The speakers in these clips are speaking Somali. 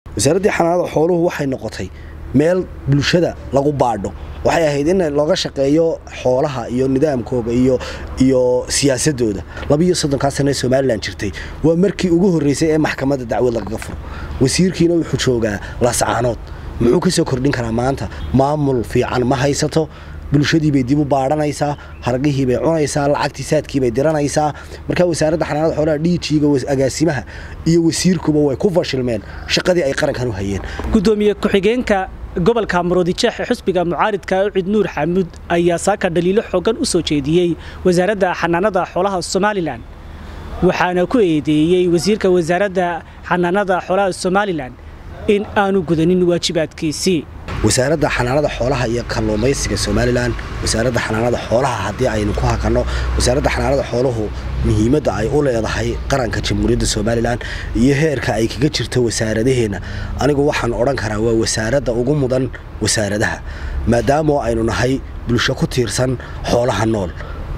wasaaraddii xanaanada xooluhu waxay noqotay meel bulshada lagu baadho waxay ahayd in looga shaqeeyo xoolaha iyo nidaamkooga iyo iyo siyaasadooda labiiyo soddonkaa sane somalilan jirtay waa markii ugu horreysay ee maxkamadda dacwad lagaga furo wasiirkiina wuxuu joogaa laascaanood muxuu ka soo kordhin karaa maanta maamul fiican ma haysato bulshadii bay dib u baadhanaysaa hargihii bay cunaysaa lacagtii saadkii bay diranaysaa markaa wasaaradda xanaanada xoolaha dhiijiiga agaasimaha iyo wasiirkuba way ku fashilmeen shaqadii ay qarankan u hayeen gudoomiye ku-xigeenka gobolka maroodijeex ee xusbiga mucaaridka ucid nuur xamuud ayaa saaka dhaliilo xoogan u soo jeediyey wasaaradda xanaanada xoolaha somalilan waxaana ku eedeeyey wasiirka wasaaradda xanaanada xoolaha somalilan in aanu gudanin waajibaadkiisii wasaaradda xanaanada xoolaha iyo kalluumaysiga somalilan wasaaradda xanaanada xoolaha haddii aynu ku hakanno wasaaradda xanaanada xooluhu muhiimadda ay u leedahay qaranka jamhuuriyadda somalilan iyo heerka ay kaga jirto wasaaradaheenna anigu waxaan odhan karaa waa wasaaradda ugu mudan wasaaradaha maadaamoo aynu nahay bulsho ku tiirsan xoolaha nool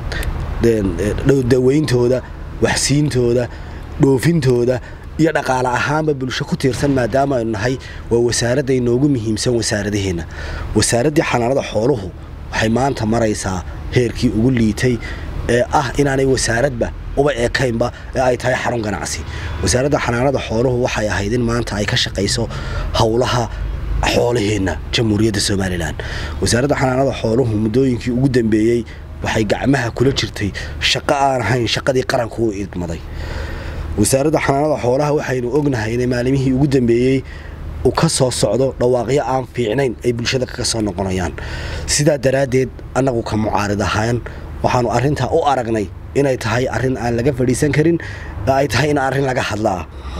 daweyntooda waxsiintooda dhoofintooda iyo dhaqaale ahaanba bulsho ku tiirsan maadaama aynu nahay waa wasaaradda inoogu muhiimsan wasaaradaheenna wasaaraddii xanaanada xooluhu waxay maanta maraysaa heerkii ugu liitay ee ah inaanay wasaaradba uba ekaynba ee ay tahay xarun ganacsi wasaaradda xanaanada xooluhu waxay ahayd in maanta ay ka shaqayso howlaha xoolaheenna jamhuuriyadda somalilan wasaaradda xanaanada xooluhu muddooyinkii ugu dambeeyey waxay gacmaha kula jirtay shaqo aan ahayn shaqadii qaranku u idmaday wasaaradda xanaanada xoolaha waxaynu ognahay inay maalimihii ugu dambeeyey uu ka soo socdo dhawaaqyo aan fiicnayn ay bulshada kaga soo noqonayaan sidaa daraaddeed annagu ka mucaarid ahaan waxaanu arrintaa u aragnay inay tahay arrin aan laga fadhiisan karin ay tahay in arrin laga hadlaa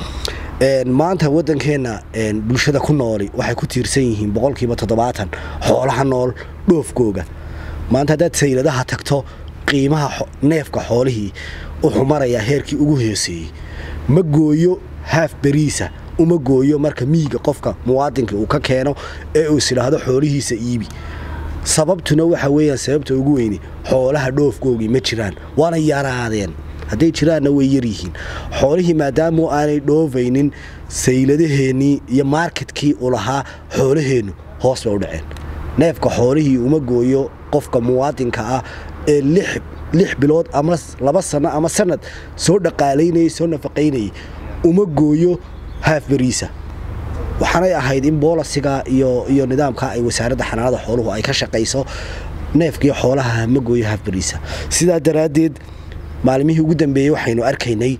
maanta waddankeenna bulshada ku nooli waxay ku tiirsan yihiin boqolkiiba toddobaatan xoolaha nool dhoofkooga maanta haddaad sayladaha tagto qiimaha neefka xoolihii wuxuu marayaa heerkii ugu hooseeyey ma gooyo haaf beriisa uma gooyo marka miyiga qofka muwaadinka uu ka keeno ee uu isidhaahdo xoolihiisa iibi sababtuna waxa weeyaan sababta ugu weyni xoolaha dhoofkoogii ma jiraan waana yaraadeen hadday jiraanna way yaryihiin xoolihii maadaamu aanay dhoofaynin sayladaheennii iyo marketkii u lahaa xoolaheennu hoos bay u dhaceen neefka xoolihii uma gooyo qofka muwaadinka ah ee lix bilood ama laba sano ama sanad soo dhaqaalaynayay soo nafaqaynayay uma gooyo haaf beriisa waxaanay ahayd in boolasiga iyo iyo nidaamka ay wasaaradda xanaanada xooluhu ay ka shaqayso neefkii xoolaha ma gooyo haaf beriisa sidaa daraaddeed maalimihii ugu dambeeyey waxaynu arkaynay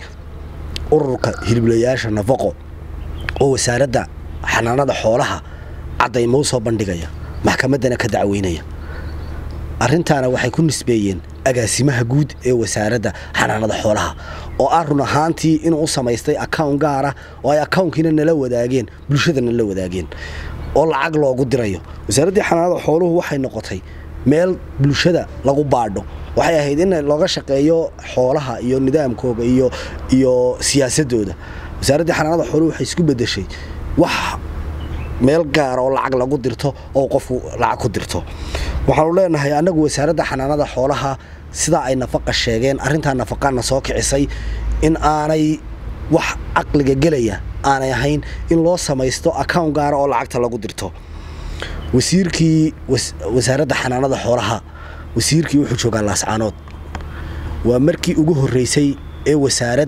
ururka hiliblayaasha nafaqo oo wasaaradda xanaanada xoolaha caddaymo u soo bandhigaya maxkamaddana ka dacweynaya arrintaana waxay ku nisbeeyeen agaasimaha guud ee wasaaradda xanaanada xoolaha oo ah run ahaantii inuu u samaystay akawn gaara oo ay akawnkiina nala wadaageen bulshadana la wadaageen oo lacag loogu dirayo wasaaraddii xanaanada xooluhu waxay noqotay meel bulshada lagu baadho waxay ahayd in looga shaqeeyo xoolaha iyo nidaamkooga iyo iyo siyaasadooda wasaaraddii xanaanada xooluhu waxay isku bedeshay wax meel gaara oo lacag lagu dirto oo qofku lacag ku dirto waxaanu leenahay annagu wasaaradda xanaanada xoolaha sidaa ay nafaqa sheegeen arrintaa nafaqaana soo kicisay in aanay wax caqliga gelaya aanay ahayn in loo samaysto akawn gaara oo lacagta lagu dirto wasiirkii wasaaradda xanaanada xoolaha wasiirkii wuxuu joogaa laascaanood waa markii ugu horreysay ee wasaarad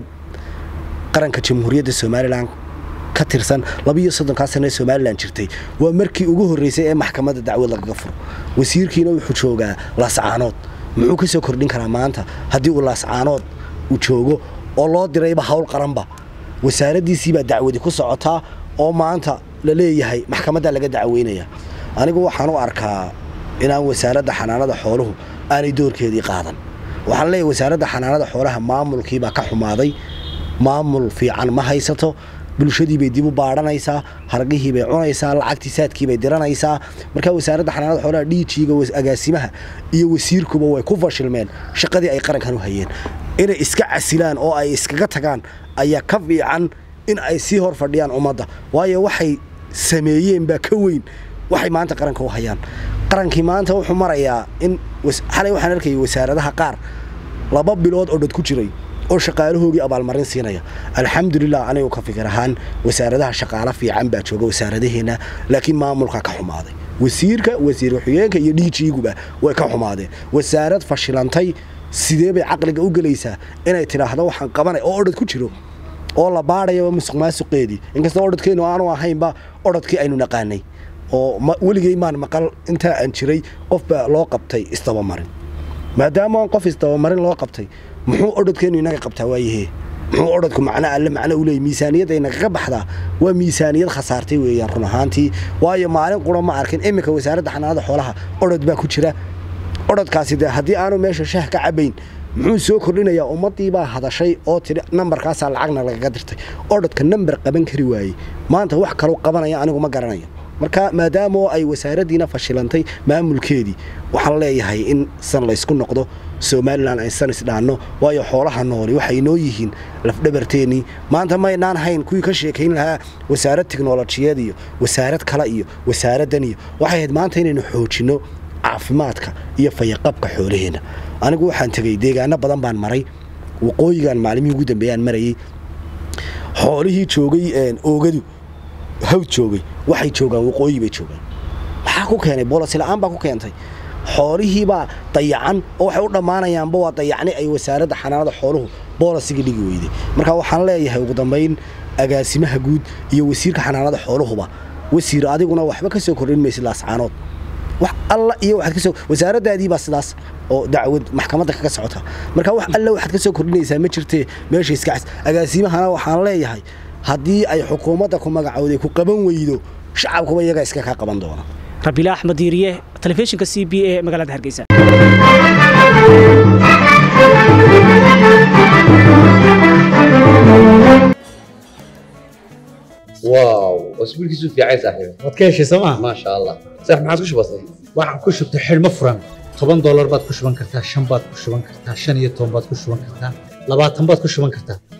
qaranka jamhuuriyadda somalilan ka tirsan labiiyo soddonkaa sane somalilan jirtay waa markii ugu horreysay ee maxkamadda dacwad lagaga furo wasiirkiina wuxuu joogaa laascaanood muxuu ka soo kordhin karaa maanta haddii uu laascaanood uu joogo oo loo dirayba hawl qaranba wasaaraddiisiibaa dacwadi ku socotaa oo maanta la leeyahay maxkamaddaa laga dacweynaya anigu waxaan u arkaa inaan wasaaradda xanaanada xooluhu aanay doorkeedii qaadan waxaan leeyahay wasaaradda xanaanada xoolaha maamulkiibaa ka xumaaday maamul fiican ma haysato bulshadii bay dib u baadhanaysaa hargihii bay cunaysaa lacagtii saadkii bay diranaysaa markaa wasaaradda xanaanada xoolaha dhiijiiga agaasimaha iyo wasiirkuba way ku fashilmeen shaqadii ay qarankan u hayeen inay iska casilaan oo ay iskaga tagaan ayaa ka fiican in ay sii hor fadhiyaan ummadda waayo waxay sameeyeen baa ka weyn waxay maanta qaranka u hayaan qarankii maanta wuxuu marayaa in xalay waxaan arkayay wasaaradaha qaar laba bilood oo dhad ku jiray oo shaqaalahoogii abaalmarin siinaya alxamdulilah anigu ka fikir ahaan wasaaradaha shaqaalo fiican baa jooga wasaaradaheena laakiin maamulka ka xumaaday wasiirka wasiir waxooyeenka iyo dhiijiiguba way ka xumaadeen wasaarad fashilantay sidee bay caqliga u gelaysaa inay tidhaahdo waxaan qabanay oo odhad ku jiro oo la baadhayaba musuq maasuqeedii inkastoo odhadkeennu aanu ahaynba odhadkii aynu naqaanay oo weligay maan maqal intaa aan jiray qofba loo qabtay isdabamarin maadaama qof isdabamarin loo qabtay muxuu odhadkeennu inaga qabtaa waayahee muxuu odhadku macno alle macno u leeyay miisaaniyadda inagaga baxdaa waa miisaaniyad khasaartay weeyaan run ahaantii waayo maalin qura ma arkin iminka wasaaradda xanaanada xoolaha odhad baa ku jira odhadkaasi dee haddii aanu meesha shah ka cabayn muxuu soo kordhinayaa ummaddiibaa hadashay oo tidhi nambarkaasaa lacagna lagaga dirtay odhadka nambar qaban kari waayey maanta wax kaloo qabanaya anigu ma garanayo marka maadaamoo ay wasaaraddiina fashilantay maamulkeedii waxaan leeyahay in san laysku noqdo somalilan aysan isdhaanno waayo xoolaha nooli waxay noo yihiin lafdhabarteennii maanta maynaan hayn kuwii ka sheekayn lahaa wasaarad tiknolojiyeed iyo wasaarad kale iyo wasaaraddan iyo waxay ahayd maanta inaynu xoojinno caafimaadka iyo fayaqabka xoolaheenna anigu waxaan tegey deegaano badan baan maray waqooyigan maalimihii ugu dambeeyaan marayey xoolihii joogay oogadu hawd joogay waxay joogaan waqooyi bay joogaan maxaa ku keenay boolosila'aan baa ku keentay xoolihiibaa dayacan oo waxay u dhammaanayaanba waa dayacni ay wasaaradda xanaanada xooluhu boolisiga dhigi weyday marka waxaan leeyahay ugu dambayn agaasimaha guud iyo wasiirka xanaanada xooluhuba wasiir adiguna waxba ka soo kordhin maysid laascaanood wax alla iyo waxaad kasoo wasaaraddaadii baa sidaas oo dacwad maxkamadda kaga socota marka wax alla waxaad ka soo kordhinaysaa ma jirtee meesha iska cas agaasimahana waxaan leeyahay haddii ay xukuumadda ku magacowday ku qaban weydo shacabkuba iyagaa iska kaa qaban doona rabiila axmed diiriye telefishinka c b e magaalada hargeysa واو اسبوع كيسو في عايز صاحبي waad ka heshay sooma ما شاء الله صح ما عادش بسيط waxaan ku shubtay xidhmo furan toban doolar baad ku shuban kartaa shan baad ku shuban kartaa shan iyo toban baad ku shuban kartaa labaatan baad ku shuban kartaa